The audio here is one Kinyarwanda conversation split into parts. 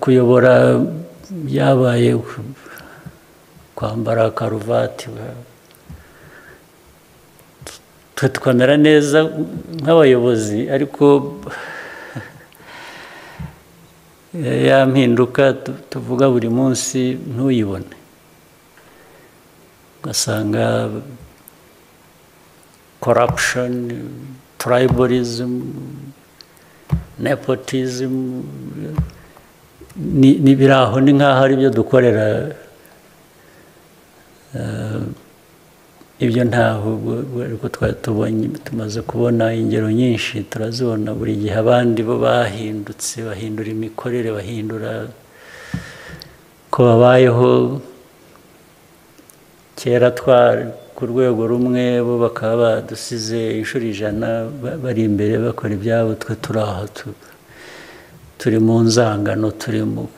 kuyobora byabaye kwambara karuvati twe twamera neza nk'abayobozi ariko ya mpinduka tuvuga buri munsi ntuyibone ugasanga korapushoni turayiborizmu nepotizimu aho ni nk'aho ari byo dukorera ibyo ntaho ariko tubonye tumaze kubona ingero nyinshi turazibona buri gihe abandi bo bahindutse bahindura imikorere bahindura ko babayeho kera twari ku rwego rumwe bo bakaba badusize inshuro ijana bari imbere bakora ibyabo twe turi aho turi mu nzangano turi mu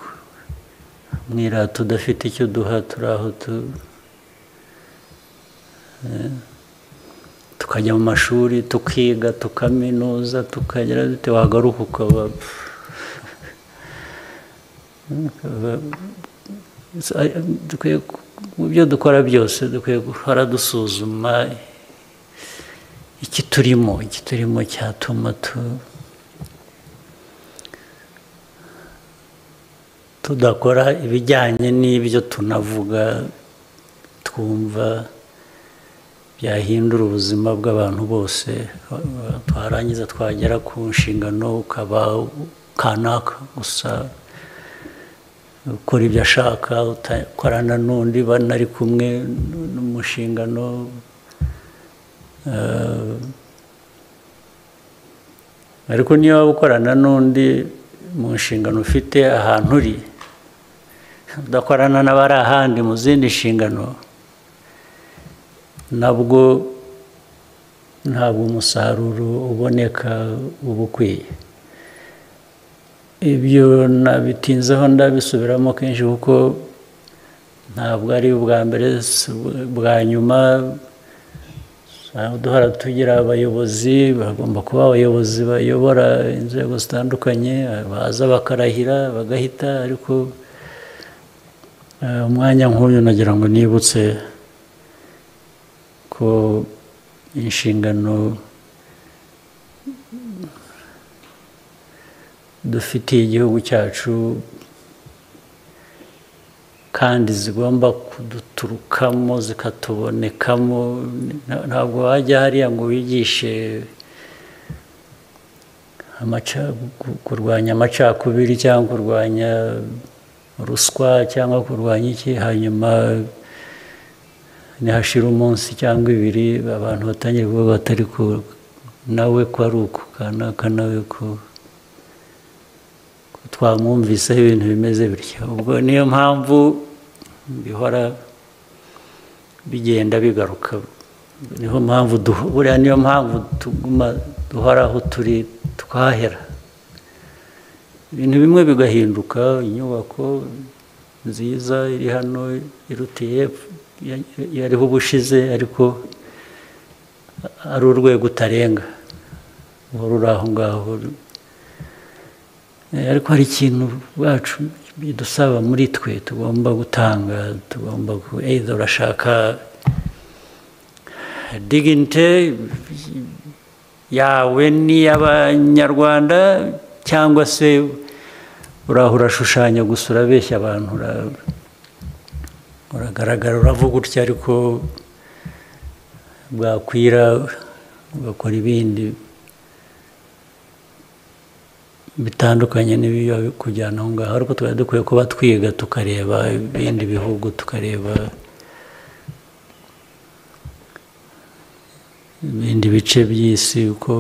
mwirata tudafite icyo duha turi aho tukajya mu mashuri tukiga tukaminuza tukagera dute wagaruka ukaba mu byo dukora byose dukwiye guhora dusuzuma iki turimo iki turimo cyatuma tudakora ibijyanye n'ibyo tunavuga twumva byahindura ubuzima bw'abantu bose twarangiza twagera ku nshingano ukaba kanaka gusa ukora ibyo ashaka utakorana n'undi banari kumwe n'umushingano ariko niba ukorana n'undi mu nshingano ufite ahantu uri udakorana n'abari ahandi mu zindi nshingano nabwo ntabwo umusaruro uboneka uba ukwiye ibyo nabitinzeho ndabisubiramo kenshi kuko ntabwo ari ubwa mbere bwa nyuma duhora tugira abayobozi bagomba kuba abayobozi bayobora inzego zitandukanye baza bakarahira bagahita ariko umwanya nk'uyu nagira ngo nibutse ko inshingano dufitiye igihugu cyacu kandi zigomba kuduturukamo zikatubonekamo ntabwo wajya hariya ngo wigishe kurwanya amacakubiri cyangwa kurwanya ruswa cyangwa kurwanya iki hanyuma ntihashire umunsi cyangwa ibiri abantu batangire kuba batari ku nawe ko ari uku kanaka nawe ko twamwumviseho ibintu bimeze bityo ubwo niyo mpamvu bihora bigenda bigaruka niyo mpamvu buriya niyo mpamvu tuguma duhora aho turi twahera ibintu bimwe bigahinduka inyubako nziza iri hano irutiye yariho ubushize ariko ari urwego utarenga uhora uri aho ngaho ariko hari ikintu bwacu bidusaba muri twe tugomba gutanga tugomba either urashaka dignity yawe n'iy'abanyarwanda cyangwa se uraho urashushanya gusa urabeshya abantu uragaragara uravuga utya ariko bwakwira ugakora ibindi bitandukanye n'ibiba kujyana aho ngaho ariko tuba dukwiye kuba twiga tukareba ibindi bihugu tukareba ibindi bice by'isi uko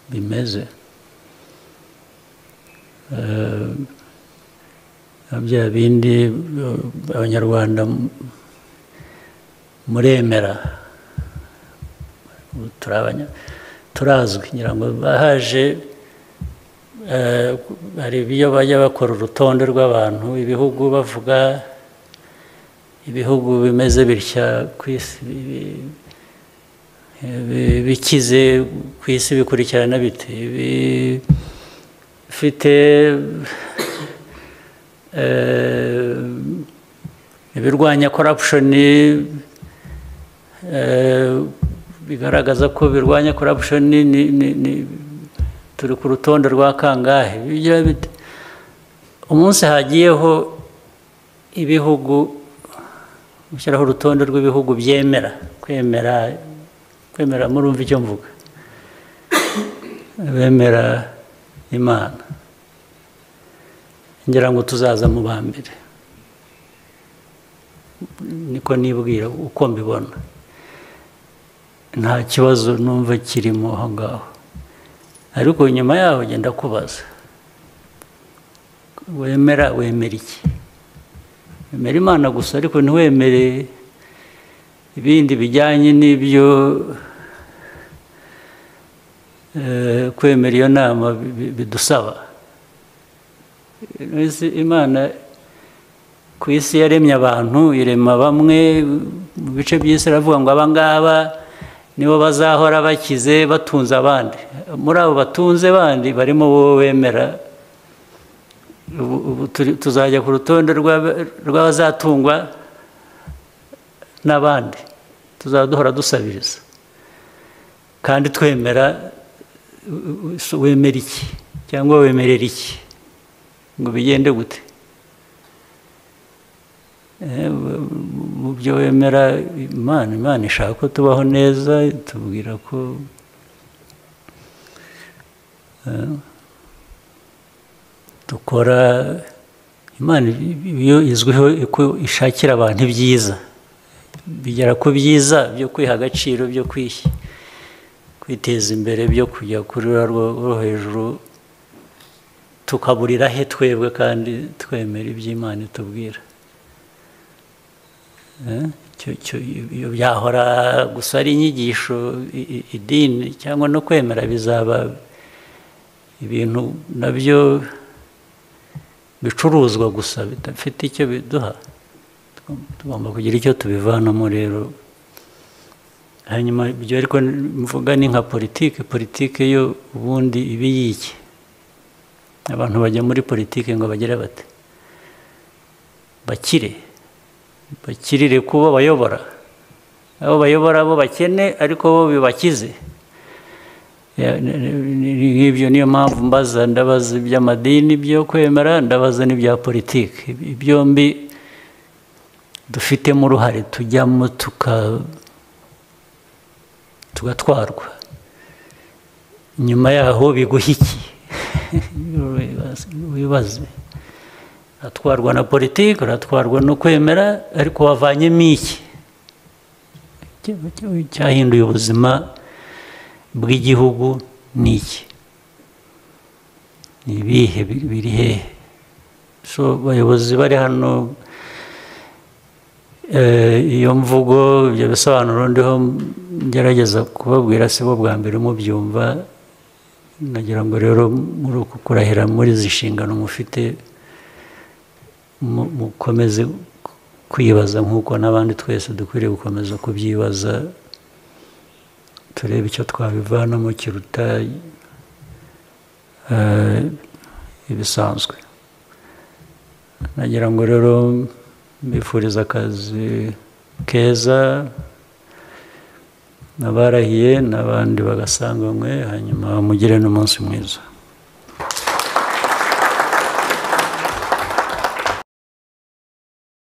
bimeze bya bindi abanyarwanda muremera turazwi ngira ngo bahaje hari ibyo bajya bakora urutonde rw'abantu ibihugu bavuga ibihugu bimeze bitya ku isi bikize ku isi bikurikirana bite bifite ibirwanya korapushoni bigaragaza ko birwanya korapushoni turi ku rutonde rwa kangahe umunsi hagiyeho ibihugu gushyiraho urutonde rw'ibihugu byemera kwemera kwemera murumva icyo mvuga bemera imana ngira ngo tuzaza mu ba mbere niko nibwira uko mbibona nta kibazo numva kirimo aho ngaho ariko nyuma yaho ugenda kubaza wemera wemera iki wemera imana gusa ariko ntiwemere ibindi bijyanye n'ibyo kwemera iyo nama bidusaba imana ku isi yaremye abantu irema bamwe mu bice by'isi aravuga ngo abangaba nibo bazahora bakize batunze abandi muri abo batunze bandi barimo wowe wemera tuzajya ku rutonde rw'abazatungwa n'abandi tuzaba duhora dusabiriza kandi twemera wemera iki cyangwa wemerera iki ngo bigende gute mu byo wemera imana imana ishaka ko tubaho neza tubwira ko dukora imana iyo izwiho ko ishakira abantu ibyiza bigera ku byiza byo kwiha agaciro byo kwiteza imbere byo kujya kuri rwo hejuru tukaburira he twebwe kandi twemera iby'imana itubwira iyo byahora gusa ari inyigisho idini cyangwa no kwemera bizaba ibintu nabyo bicuruzwa gusa bidafite icyo biduha tugomba kugira icyo tubivanamo rero hanyuma ibyo ariko mvuga ni nka politiki politiki yo ubundi iba iyiki abantu bajya muri politiki ngo bagire bate bakire bakirire kuba bayobora abo bayobora bo bakene ariko bo bibakize nk'ibyo niyo mpamvu mbaza ndabaza iby'amadini byo kwemera ndabaza n'ibya politiki byombi dufitemo uruhare tujyamo tugatwarwa nyuma yaho biguha iki wibaze uratwarwa na politiki uratwarwa no kwemera ariko wavanyemo iki cyahinduye ubuzima bw'igihugu ni iki ni ibihe biri hehe so abayobozi bari hano iyo mvugo ibyo bisobanuro ndiho ngerageza kubabwira si bo bwa mbere mubyumva nagira ngo rero muri uku kurahira muri izi nshingano mufite mukomeze kwibaza nk'uko n'abandi twese dukwiriye gukomeza kubyibaza turebe icyo twabivanamo kiruta ibisanzwe nagira ngo rero mbifuriza akazi keza n'abarahiye n'abandi bagasanganywe hanyuma mugire n'umunsi mwiza